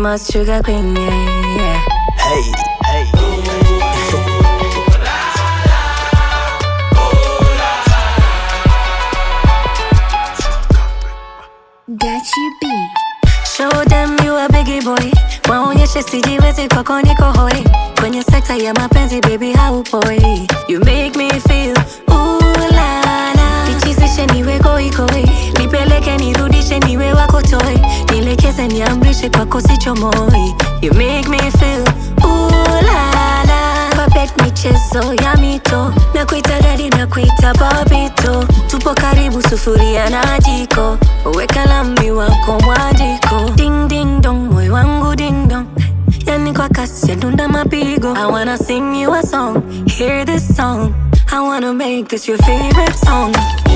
my sugar queen, yeah, yeah. Hey, hey. Gachi B. Show them you a biggie boy, waonyeshe sijiwezi kwako niko hoi kwenye sekta ya mapenzi baby haupoi you make me feel ooh la la nichizishe niwe goigoi nipeleke nirudishe niwe wako toy nilekeze niamrishe kwako sichomoi you make me feel ooh la la Puppet michezo ya mito na kuita dadi na kuita babito tupo karibu sufuria na jiko weka lami wako mwajiko ding ding dong moyo wangu ding dong yani kwa kasi ya dunda mapigo I wanna sing you a song hear this song I wanna make this your favorite song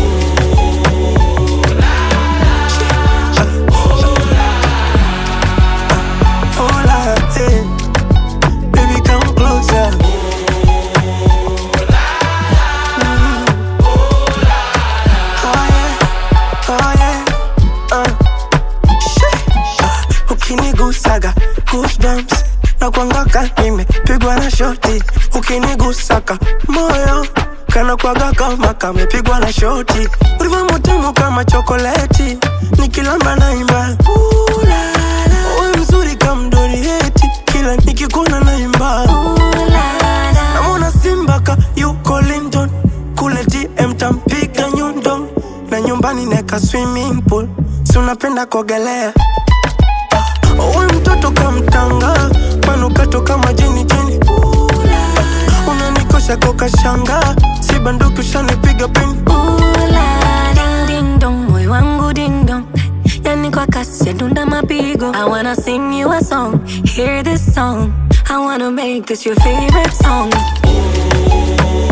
Hola, hey. Baby, come closer. Oh yeah, oh yeah, uh. Shit. Ah, Ukinigusaga goosebumps na kuangaka nimepigwa na shoti ukinigusaka moyo kana kwaga kama kamepigwa na shoti ulivyo mutamu kama chokoleti nikilamba naimba Ooh la la. Wewe mzuri kama Dorieti kila nikikuona naimba Ooh la la namwona simba ka yuko London kule DM tampiga nyundo na nyumbani neka swimming pool si unapenda kuogelea Uwe mtoto kamtanga manukato kama jeni jeni unanikosha kokashanga si banduki ushanipiga pini Ooh la la. Ding ding dong, moyo wangu ding dong. Yani kwa kasi ya dunda mapigo. I wanna sing you a song, hear this song. I wanna make this your favorite song.